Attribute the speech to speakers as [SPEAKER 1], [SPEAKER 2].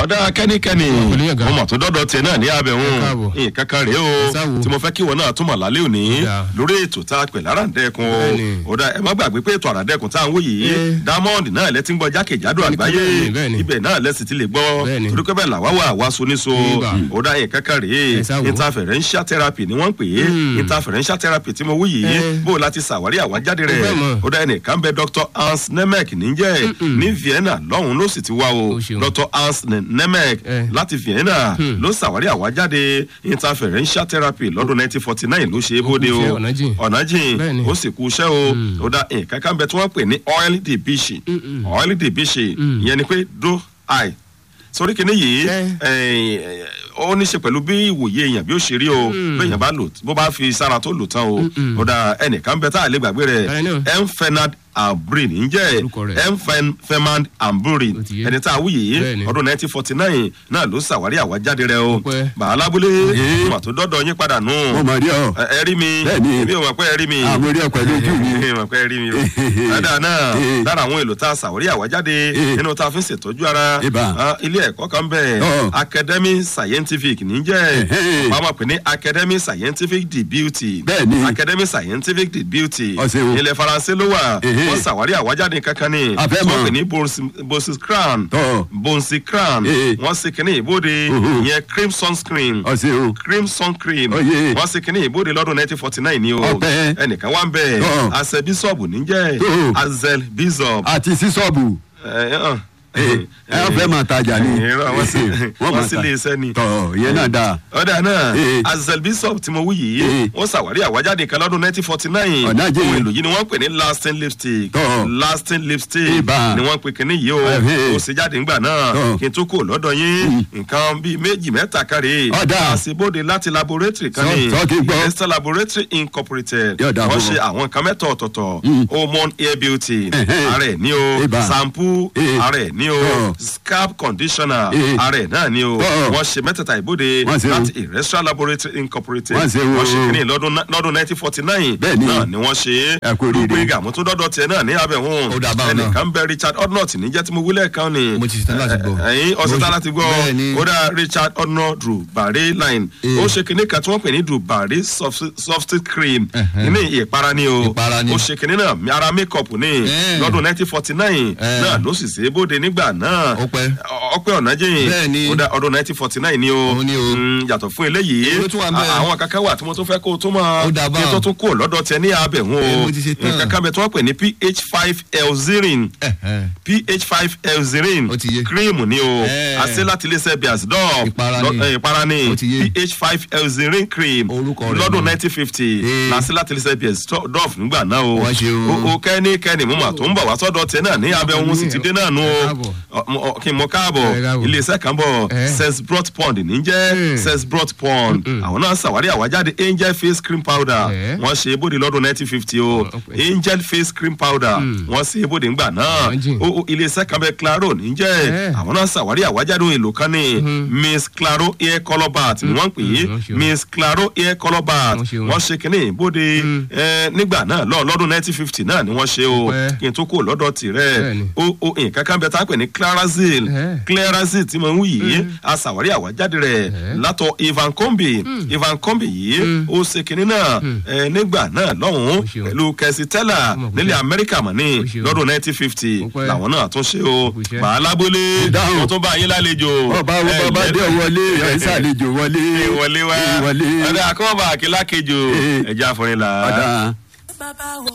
[SPEAKER 1] ọ̀dà kẹ́nikẹ́ni
[SPEAKER 2] Pẹ̀lú yẹn gan.
[SPEAKER 1] mo mọ̀ tó dọ́dọ̀ tiẹ̀ náà ní abẹ́
[SPEAKER 2] Ẹ
[SPEAKER 1] òun
[SPEAKER 2] káàbọ̀.
[SPEAKER 1] nǹkan kan rèé o
[SPEAKER 2] Ẹ sáwo.
[SPEAKER 1] tí mo fẹ́ kí ìwọ náà túmọ̀ lálẹ́ òní
[SPEAKER 2] Ó dáa.
[SPEAKER 1] lórí ètò tá a pè láràǹdẹ̀kùn o
[SPEAKER 2] Bẹ́ẹ̀ni.
[SPEAKER 1] ọ̀dà ẹ má gbàgbé pé ètò àràǹdẹ̀kùn tá à ń wò yìí
[SPEAKER 2] Ẹ.
[SPEAKER 1] diamond náà lẹ́tí ń gbọ́ jákèjádò
[SPEAKER 2] Bẹ́ẹ̀ni,
[SPEAKER 1] àgbáyé
[SPEAKER 2] bẹ́ẹ̀ni, bẹ́ẹ̀ni.
[SPEAKER 1] ibẹ̀ náà lẹ́sì ti lè gbọ́
[SPEAKER 2] Bẹ́ẹ̀ni.
[SPEAKER 1] torí pé bẹ́ẹ̀ làwa wà wá soniso
[SPEAKER 2] Ibà.
[SPEAKER 1] ọ̀dà nǹkan kan rèé
[SPEAKER 2] Ẹ sáwo.
[SPEAKER 1] interferential therapy ni wọ́n ń pè é
[SPEAKER 2] Mm.
[SPEAKER 1] interferential therapy tí mo wí yìí
[SPEAKER 2] Ẹ.
[SPEAKER 1] bó o láti ṣàwárí àwájáde rẹ̀
[SPEAKER 2] fẹ́ mọ̀.
[SPEAKER 1] ọ̀dà ẹnìkan bẹ dr hans nemek níjẹ́ ní vienna lọ́hùn ló sì ti wá o
[SPEAKER 2] O ṣeun.
[SPEAKER 1] dr hans nemek
[SPEAKER 2] Eh.
[SPEAKER 1] láti vienna ló ṣàwárí àwájáde interferential therapy lọ́dún 1949 ló ṣe é bóde o
[SPEAKER 2] kú iṣẹ́, ọ̀nà jìn.
[SPEAKER 1] ọ̀nà jìn
[SPEAKER 2] Bẹ́ẹ̀ni.
[SPEAKER 1] ó sì kú iṣẹ́ o ó dá nǹkan kan bẹ tí wọ́n pè ní oil debishi oil debishi ìyẹn ni pé do eye sórí kìíní yìí
[SPEAKER 2] Eh.
[SPEAKER 1] eh, ó ní ṣe pẹ̀lú bí ìwòye èèyàn bí ó ṣe rí o béèyàn bá lò bó bá fi sára tó lò tán o ó dá ẹnìkan bẹ tá a lè gbàgbé rẹ̀
[SPEAKER 2] Tani náà?
[SPEAKER 1] m fernand ambrin ǹjẹ́
[SPEAKER 2] Orúkọ rẹ̀.
[SPEAKER 1] m fernand ambrin
[SPEAKER 2] Ó ti yé.
[SPEAKER 1] ẹni tá a wú yìí
[SPEAKER 2] Bẹ́ẹ̀ni.
[SPEAKER 1] ọdún 1949 náà ló ṣàwárí àwájáde rẹ̀ o
[SPEAKER 2] Ó pẹ́.
[SPEAKER 1] bàálábúlé
[SPEAKER 3] Eh.
[SPEAKER 1] mà tó dọ́dọ̀ yín padà nù
[SPEAKER 3] mo mọ̀ rí ọ.
[SPEAKER 1] ẹ ẹ rí mi
[SPEAKER 3] Bẹ́ẹ̀ni.
[SPEAKER 1] èmi ò mọ̀ pé ẹ rí mi
[SPEAKER 3] àwọn orí ọ pẹ̀lú ojú mi.
[SPEAKER 1] ẹ mọ̀ pé ẹ rí mi o dáadáa náà
[SPEAKER 3] Eh.
[SPEAKER 1] lára àwọn èlò tá a ṣàwárí àwájáde
[SPEAKER 3] Eh.
[SPEAKER 1] nínú tá a fi ń ṣètọ́jú ara
[SPEAKER 3] Ibà.
[SPEAKER 1] ah, ilé ẹ̀kọ́ kan bẹ̀
[SPEAKER 3] Ọ̀.
[SPEAKER 1] academy scientific níjẹ́
[SPEAKER 3] Ẹ̀hẹ́.
[SPEAKER 1] bàbá pè ní academy scientific de beauty
[SPEAKER 3] Bẹ́ẹ̀ni.
[SPEAKER 1] academy scientific de beauty
[SPEAKER 3] Ọ ṣeun.
[SPEAKER 1] ilẹ̀ faransé ló wà
[SPEAKER 3] Ẹ̀hẹ́.
[SPEAKER 1] wọ́n ṣàwárí àwájáde kankan ni
[SPEAKER 3] A fẹ́ mọ̀.
[SPEAKER 1] wọ́n pè ní bonsi crown
[SPEAKER 3] Tọ́.
[SPEAKER 1] bonsi crown
[SPEAKER 3] Eh.
[SPEAKER 1] wọ́n ṣe kínní ìbòde
[SPEAKER 3] Mhm.
[SPEAKER 1] ìyẹn cream sunscreen
[SPEAKER 3] ọ̀sẹ̀ o.
[SPEAKER 1] cream sun cream
[SPEAKER 3] Oyè.
[SPEAKER 1] wọ́n ṣe kínní ìbòde lọ́dún nineteen forty nine ni o
[SPEAKER 3] Ọpẹ́.
[SPEAKER 1] ẹnìkan wá ń bẹ̀
[SPEAKER 3] Ọ̀.
[SPEAKER 1] àṣẹ bíṣọ̀bù níjẹ́
[SPEAKER 3] Tó.
[SPEAKER 1] azel bishop
[SPEAKER 3] àti sísọ́ọ̀bù.
[SPEAKER 1] ẹ ẹ
[SPEAKER 3] ẹ ẹ fẹ́ máa tajà ni.
[SPEAKER 1] Irọ́, wọ́n sì wọ́n
[SPEAKER 3] máa
[SPEAKER 1] sì
[SPEAKER 3] ta.
[SPEAKER 1] lé iṣẹ́ ni.
[SPEAKER 3] tọ́ ìyẹn náà dáa.
[SPEAKER 1] ọ̀dà náà
[SPEAKER 3] Eh.
[SPEAKER 1] azel bishop tí mo wí yìí
[SPEAKER 3] Eh.
[SPEAKER 1] wọ́n ṣàwárí àwájáde kan lọ́dún nineteen forty nine
[SPEAKER 3] Ọ̀nà jẹ́.
[SPEAKER 1] ohun èlò yìí ni wọ́n pè ní lasting lipstick
[SPEAKER 3] Tọ́.
[SPEAKER 1] lasting lipstick
[SPEAKER 3] Ibà.
[SPEAKER 1] ni wọ́n pè kíní yìí o
[SPEAKER 3] Ẹ̀hẹ́.
[SPEAKER 1] ó ṣe jáde ńgbà náà
[SPEAKER 3] Tọ́.
[SPEAKER 1] kí n tó kó lọ́dọ̀ yín nǹkan bíi méjì mẹ́ta kárí
[SPEAKER 3] Ọ̀dà.
[SPEAKER 1] àṣebóde láti laboratory kan
[SPEAKER 3] Sọ-
[SPEAKER 1] ní
[SPEAKER 3] sọ kí n gbọ́.
[SPEAKER 1] Esther laboratory incorporated
[SPEAKER 3] Yóò dáa
[SPEAKER 1] wọ́n
[SPEAKER 3] fún
[SPEAKER 1] ṣe
[SPEAKER 3] wọn.
[SPEAKER 1] àwọn nǹkan mẹ́ta ọ̀tọ̀ọ̀tọ̀ hormone hair beauty
[SPEAKER 3] Ẹ̀hẹ́.
[SPEAKER 1] ara ẹ̀ ní o
[SPEAKER 3] Ibà.
[SPEAKER 1] shampoo
[SPEAKER 3] Eh.
[SPEAKER 1] ara ẹ̀ ní o
[SPEAKER 3] Tọ́.
[SPEAKER 1] scalp conditioner
[SPEAKER 3] Eh.
[SPEAKER 1] ara ẹ̀ náà ní o
[SPEAKER 3] Tọ́.
[SPEAKER 1] wọ́n ṣe mẹ́tẹ̀ẹ̀ta ìbòde
[SPEAKER 3] Wọ́n ṣe o.
[SPEAKER 1] láti Irrestrial laboratory incorporated
[SPEAKER 3] Wọ́n ṣe o.
[SPEAKER 1] wọ́n ṣe kínní lọ́dún ná- lọ́dún nineteen forty nine
[SPEAKER 3] Bẹ́ẹ̀ni.
[SPEAKER 1] náà ni wọ́n ṣe
[SPEAKER 3] Ẹ kú oríire.
[SPEAKER 1] gbogbo ìgbà mo tún dọ́dọ̀ tiẹ̀ náà ní abẹ́hùn
[SPEAKER 2] Ó dà báwọn náà.
[SPEAKER 1] ẹnìkan bẹ Richard Odnott níjẹ́ tí mo wílẹ̀ kan ni
[SPEAKER 2] Mo ti ṣetán láti gbọ́.
[SPEAKER 1] ẹ̀yin ọ̀sẹ̀tàn láti gbọ́
[SPEAKER 2] Bẹ́ẹ̀ni.
[SPEAKER 1] ó dá Richard Odnott Dubare line
[SPEAKER 2] Eh.
[SPEAKER 1] ó ṣe kínní kan tí wọ́n pè ní Dubare soft cream
[SPEAKER 2] Ẹ̀hẹ́.
[SPEAKER 1] ní ìpara ni o
[SPEAKER 2] Ìpara ni.
[SPEAKER 1] ó ṣe kínní náà ara makeup ni
[SPEAKER 2] Eh.
[SPEAKER 1] lọ́dún nineteen forty nine
[SPEAKER 2] Eh.
[SPEAKER 1] náà ló sì ṣe é bóde nígbà náà
[SPEAKER 2] Ó pẹ́.
[SPEAKER 1] ọpẹ́ ọ̀nàjìn
[SPEAKER 2] Bẹ́ẹ̀ni.
[SPEAKER 1] ó dá ọdún nineteen forty nine ni o
[SPEAKER 2] Òun ni o.
[SPEAKER 1] Mm, yàtọ̀ fún eléyìí
[SPEAKER 2] Èwo ló tún wà ńbẹ̀?
[SPEAKER 1] a- àwọn kankan wà tí mo tún fẹ́ kó o tún mọ
[SPEAKER 2] Ó dà bá.
[SPEAKER 1] kí n tó tún kó o lọ́dọ̀ tẹ ní abẹ̀ wọn
[SPEAKER 2] Eh,
[SPEAKER 1] o
[SPEAKER 2] mo ti ṣe tán.
[SPEAKER 1] kankan bẹ tí wọ́n pè ní ph five elzerin
[SPEAKER 2] Ẹ̀hẹ́.
[SPEAKER 1] ph five elzerin
[SPEAKER 2] Ó ti yé.
[SPEAKER 1] cream ni o
[SPEAKER 2] Eh.
[SPEAKER 1] àṣẹ láti iléeṣẹ́ biasdorf
[SPEAKER 2] Ìpara ni.
[SPEAKER 1] ìpara ni
[SPEAKER 2] Ó ti yé.
[SPEAKER 1] ph five elzerin cream
[SPEAKER 2] Orúkọ rẹ̀
[SPEAKER 1] lọ́dún
[SPEAKER 2] ni.
[SPEAKER 1] nineteen fifty
[SPEAKER 2] Eh.
[SPEAKER 1] làṣẹ láti iléeṣẹ́ biasdorf nígbà náà o
[SPEAKER 2] Wọ́n ṣe o.
[SPEAKER 1] o kẹ́ni kẹ́ni mo mà tó ń bọ̀ wá sọ́dọ̀ tẹ náà ní abẹ́ òun sì ti dé náà nù
[SPEAKER 2] Ẹ
[SPEAKER 1] o
[SPEAKER 2] káàbọ̀.
[SPEAKER 1] Ọ- mo- ọ- kí n mọ
[SPEAKER 2] Ẹ
[SPEAKER 1] káàbọ̀
[SPEAKER 2] káàbọ̀.
[SPEAKER 1] iléeṣẹ́ kan bọ̀
[SPEAKER 2] Eh.
[SPEAKER 1] sesbrot pond níjẹ́
[SPEAKER 2] Mm.
[SPEAKER 1] sesbrot pond àwọn náà ṣàwárí àwájáde angel face cream powder
[SPEAKER 2] Eh.
[SPEAKER 1] wọ́n ṣe é bóde lọ́dún nineteen fifty o
[SPEAKER 2] Okay.
[SPEAKER 1] angel face cream powder wọ́n ṣe é bóde ńgbà náà
[SPEAKER 2] Imagine.
[SPEAKER 1] o o iléeṣẹ́ kan bẹ claro níjẹ́
[SPEAKER 2] Eh.
[SPEAKER 1] àwọn náà ṣàwárí àwájáde ohun èlò kan ní miss claro hair colour bath ni wọ́n ń pè é
[SPEAKER 2] Mm, wọ́n ṣe o.
[SPEAKER 1] miss claro hair colour bath
[SPEAKER 2] Wọ́n ṣe o.
[SPEAKER 1] wọ́n ṣe kínní bóde eh, nígbà náà lọ lọ́dún nineteen fifty náà ni wọ́n ṣe o
[SPEAKER 2] Ọpẹ́.
[SPEAKER 1] kí n tó kó lọ́dọ̀ tirẹ̀
[SPEAKER 2] Bẹ́ẹ̀ni.
[SPEAKER 1] o o nǹkan kan bẹ tá a pè ní clarazil
[SPEAKER 2] Eh.
[SPEAKER 1] clarazil tí mo ń wí yìí a ṣàwárí àwájáde rẹ̀ látọ̀ ivan kombi ivan kombi yìí ó ṣe kínní náà eh, nígbà náà lọ́hùn-ún
[SPEAKER 2] Ó ṣe o.
[SPEAKER 1] pẹ̀lú kẹsì tẹ́là
[SPEAKER 2] Ọmọ kò
[SPEAKER 1] nílẹ̀
[SPEAKER 2] ṣe.
[SPEAKER 1] amẹ́ríkà mọ̀ ní
[SPEAKER 2] Ó ṣe o.
[SPEAKER 1] lọ́dún nineteen fifty
[SPEAKER 2] Ó pẹ́.
[SPEAKER 1] làwọn náà tún ṣe o
[SPEAKER 2] Kò ṣe.
[SPEAKER 1] bàálábólé
[SPEAKER 3] Dáhùn.
[SPEAKER 1] wọ́n tún bá yín lálejò
[SPEAKER 3] ọba
[SPEAKER 1] Eh,
[SPEAKER 3] ọba dé
[SPEAKER 1] lẹ́nu-
[SPEAKER 3] wọlé ẹ̀ ṣàlejò wọlé.
[SPEAKER 1] ìwọlé wa
[SPEAKER 3] ìwọlé.
[SPEAKER 1] ọ̀dà àkọ́bà àkílákejò
[SPEAKER 3] Eh.
[SPEAKER 1] ẹ̀já àfọ̀rìnlá.
[SPEAKER 3] ọ̀dà.